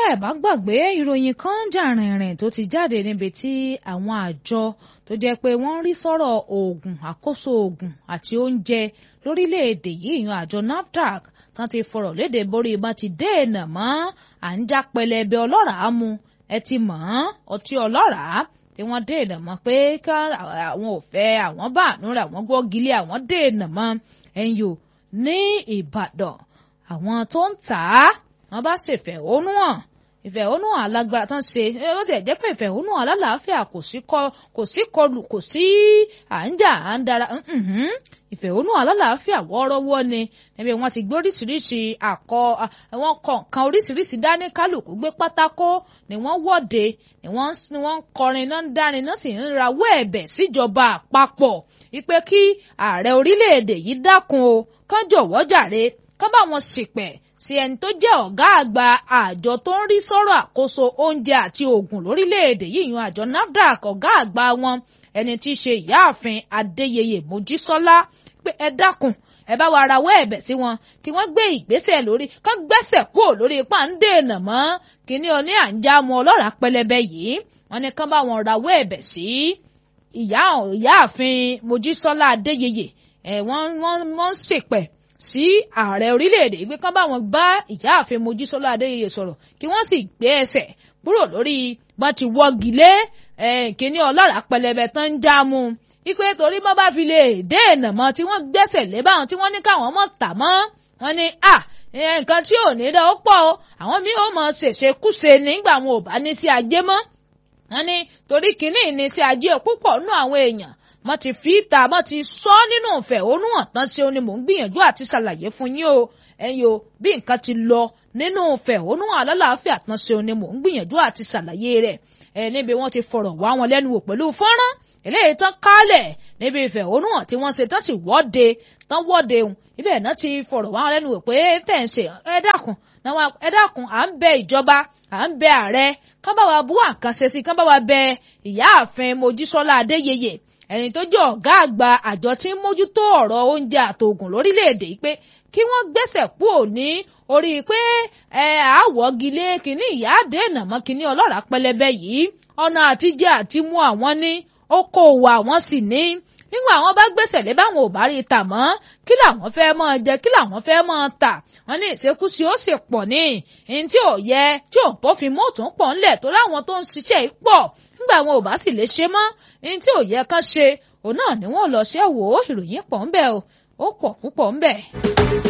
bẹ́ẹ̀ bá gbàgbé ìròyìn kan jà rìnrìn tó ti jáde níbi tí àwọn àjọ tó jẹ́ pé wọ́n ń rí sọ̀rọ̀ oògùn àkóso oògùn àti oúnjẹ lórílẹ̀‐èdè yìí yan àjọ NAFDAC tán ti fọ̀rọ̀ léde borí ibà ti dènà mọ́ à ń já pẹlẹbẹ ọlọ́ràá mu ẹ ti mọ̀ ọ́n ọtí ọlọ́ràá tí wọ́n dènà mọ́ pé ká àwọn ò fẹ́ àwọn bá àánú rẹ̀ àwọn gbọ́gilé àwọn dènà mọ́ ẹ̀yìn ní Ìbàdàn àwọn tó ń tà á wọ́n bá ṣèfẹ̀hónú hàn ìfẹ̀hónúhàn alágbára tán ṣe ó tiẹ̀ jẹ́ pé ìfẹ̀hónúhàn alálàáfíà kò sí kò sí kọlù kò sí à ń jà à ń dara ìfẹ̀hónúhàn alálàáfíà wọ́ọ́rọ́wọ́ ni níbi wọ́n ti gbé oríṣiríṣi àkọ wọ́n kọ nǹkan oríṣiríṣi dání kálukú gbé pátákó ni wọ́n wọ́de ni wọ́n ń kọrin náà ń dárin náà sì ń rawọ́ ẹ̀bẹ̀ síjọba àpapọ̀ wípé kí ààrẹ orílẹ̀-èdè yìí dákun o kán jọ̀wọ́ jàre kán bá wọn ṣìpẹ̀ sí ẹni tó jẹ́ ọ̀gá àgbà àjọ tó ń rí sọ́rọ̀ àkóso oúnjẹ àti oògùn lórílẹ̀‐èdè yìí yan àjọ NAFDAC ọ̀gá àgbà wọn ẹni tí í ṣe ìyáàfin Adéyẹyè Mojísọ́lá pé ẹ dákun ẹ bá wa rawọ́ ẹ̀bẹ̀ sí wọn kí wọ́n gbé ìgbésẹ̀ lórí kán gbẹ́sẹ̀ kúrò lórí ipá ń dènà mọ́ kíní oní àǹjámu ọlọ́ràá pẹlẹbẹ yìí wọ́n ní kán bá wọn rawọ́ ẹ̀bẹ̀ sí ìyá ìyáàfin Mojísọ́lá Adéyẹyè ẹ̀ wọ́n wọ́n wọ́n ń ṣèpẹ̀ sí ààrẹ orílẹ̀-èdè ìgbé kan bá wọn bá ìyáàfin Mojísọ́lá Adéyẹyè sọ̀rọ̀ kí wọ́n sì gbé ẹsẹ̀ kúrò lórí bọ́n ti wọ́gi lé kíní ọlọ́ràá pẹlẹbẹ tán ń já mu ipe torí bọ́ bá fi lè dènà mọ́ tí wọ́n gbẹ́sẹ̀ lé báwọn tí wọ́n ní káwọn mọ̀ tà mọ́ wọ́n ní à nǹkan tí ò ní dá ó pọ̀ o àwọn míì ó mọ̀ ṣèṣekúṣe nígbà wọn ò bá ní sí ajé mọ́ wọ́n ní torí kínní ní sí ajé púpọ̀ nú àwọn èèyàn mo ti fi ìta mo ti sọ nínú ìfẹ̀hónúhàn tán ṣe ni mò ń gbìyànjú àti ṣàlàyé fún yín o ẹ̀yin o bí nǹkan ti lọ nínú ìfẹ̀hónúhàn alálàáfíà tán ṣe ni mò ń gbìyànjú àti ṣàlàyé rẹ̀ ẹ̀ níbi wọ́n ti fọ̀rọ̀ wá wọn lẹ́nu wò pẹ̀lú fọ́nrán eléyìí tán kálẹ̀ níbi ìfẹ̀hónúhàn tí wọ́n ṣe tán sì wọ́de tán wọ́de òun ibẹ̀ náà ti fọ̀rọ̀ wá wọn lẹ́nu wò pé tẹ̀ ń ṣe ẹ dákun ẹ dákun à ń bẹ ìjọba à ń bẹ ààrẹ kán bá wa bú àkànṣe sí kán bá wa bẹ ìyáàfin Mojísọ́lá Adéyẹyè ẹni tó jẹ́ ọ̀gá àgbà àjọ tí ń mójútó ọ̀rọ̀ oúnjẹ àtògùn lórílẹ̀‐èdè yìí pé kí wọ́n gbẹ́sẹ̀ kúrò ní orí pé ẹ àwọ̀gilé kínní ìyá dènà mọ́ kínní ọlọ́ràá pẹlẹbẹ yìí ọ̀nà àtijẹ́ àti mú àwọn ní okòòwò àwọn sì ní nígbà àwọn bá gbèsè lé báwọn ò bá rí i tà mọ́ kí làwọn fẹ́ máa jẹ kí làwọn fẹ́ máa tà wọ́n ní ìṣekúṣe ó sì pọ̀ ní ìyẹn tí ò yẹ tí ò bófin mọ́ òtún pọ̀ ńlẹ̀ tó láwọn tó ń ṣiṣẹ́ yìí pọ̀ nígbà àwọn ò bá sì lè ṣe mọ́ ìyẹn tí ò yẹ kán ṣe òun náà ni wọ́n lọ ṣẹ́ wò ó ìròyìn pọ̀ ńbẹ̀ o ó pọ̀ púpọ̀ ńbẹ̀.